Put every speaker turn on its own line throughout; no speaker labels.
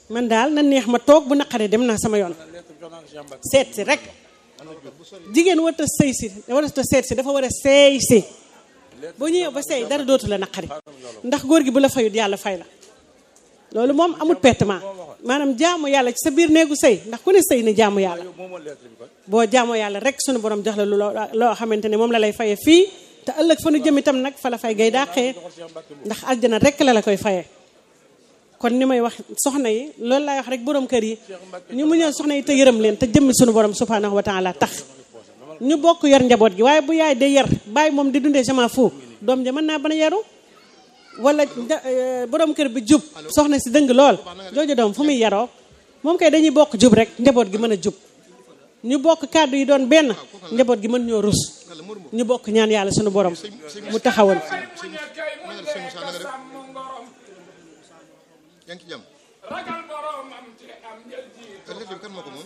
man daal na neex ma toog bu naqaree dem naa sama yoon seet si rek jigéen warta sëy si warta seet si dafa war a seey si boo ñëwee ba seey dara dootu la naqari ndax góor gi bu la fayut yàlla fay la loolu moom amul pertement maanaam jaamu yàlla ci sa biir néegu sëy ndax ku ne sëy ni jaamu yàlla boo jaamoo yàlla rek sunu borom jox la lu loo xamante ne moom la lay faye fii te ëllëg fa nu jëm itam nag fa la fay gay dàqee ndax aljana rek la la koy fayee kon ni may wax soxna yi loolu laay wax rek borom kër yi ñu muñal soxna yi te yërëm leen te jëmmi sunu borom subhanahu wa taala tax ñu bokk yor njaboot gi waaye bu yaay de yar bàyyi moom di dundee sama fu doom ja mën naa bana yaru wala borom kër bi jub soxna si dëng lool jooju doom fu muy yaroo moom kay dañuy bokk jub rek njaboot gi mën a jub ñu bokk kàddu yi doon benn njaboot gi mën ñoo rus ñu bokk ñaan yàlla sunu borom mu taxawal
yaa ngi ci jàmm
ragal boromam te am njël ji
ëllëg bi kan moo ko moom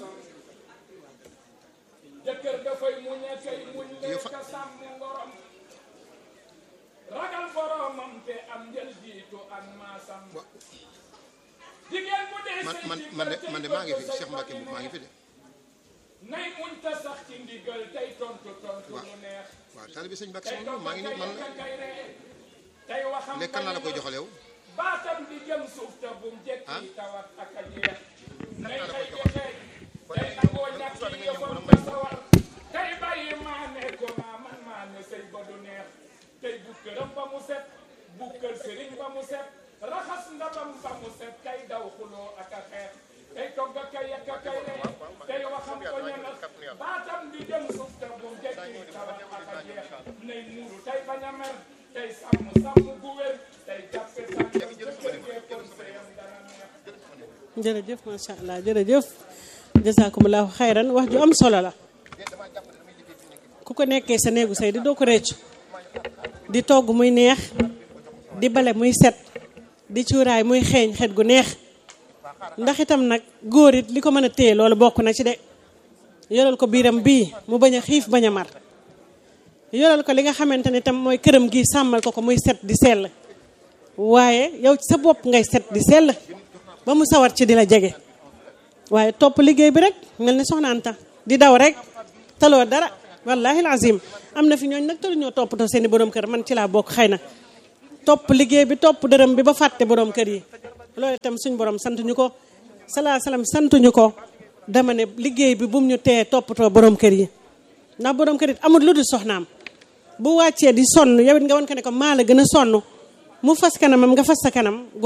jëkkër dafay muñ a kay muñ
Yow
lee
fa-
ka sàmm ngorom ragal boromam te am njël jiitu ak maasam
Wa-
jigéen bu dee
man
sëy
man
ci
man de
kër
man de
ci
maa ngi fi
bëgg
Cheikh Mbacke bu maa ngi fi de
nay muñ ta sax ci ndigal tey tontu tontu lu neex
waaw taalibe sëñ Mbacke
tey
sama maa ngi nii man
kay kay ree tey waxam
léegi kan laa la koy joxal yow
baatam di jëm suuf te bum
Ah?
jekki tawat ak a jeex nay
laa la
xëy
koy
di xëy tey nangoo ñàkk yi yëfam ba sawar tey bàyyi maa ne ko maa man maa ne sëy ba du neex tey bu këram ba mu set bu kër sëriñ ba mu set raxas ndabam ba mu set tey daw xuloo ak a xeex tey togg a kay ak a kay ree tey waxam ko ñanas baatam di jëm suuf te bum jekki tawat ak a jeex nay muuru tey bañ a mer tey sàmm sàmm gu wér tey jàppe tànkam jëkkër gee kon sëyam dana neex
jërëjëf macha allah jërëjëf jazakumullahu xayran wax ju am solo la ku ko nekkee sa néegu say di doo ko réccu di togg muy neex di bale muy set di cuuraay muy xeeñ xet gu neex ndax itam nag góor it li ko mën a téye loolu bokk na ci de yoral ko biiram bii mu bañ a xiif bañ a mar yoral ko li nga xamante ne tam mooy këram gi sàmmal ko ko muy set di sell waaye yow ci sa bopp ngay set di sell ba mu sawar ci di la jege waaye topp liggéey bi rek mel ni soxna Anta di daw rek taloo dara wallahi alazim am na fi ñooñ nag talu ñoo toppatoo seeni borom kër man ci laa bokk xëy na topp liggéey bi topp dërëm bi ba fàtte borom kër yi loolu itam suñ borom sant ñu ko salaa salaam sant ñu ko dama ne liggéey bi bum ñu tee toppatoo borom kër yi ndax borom kër it amul lu dul soxnaam bu wàccee di sonn yow it nga wan ko ne ko maa la gën a sonn mu fas kanamam nga fas sa kanam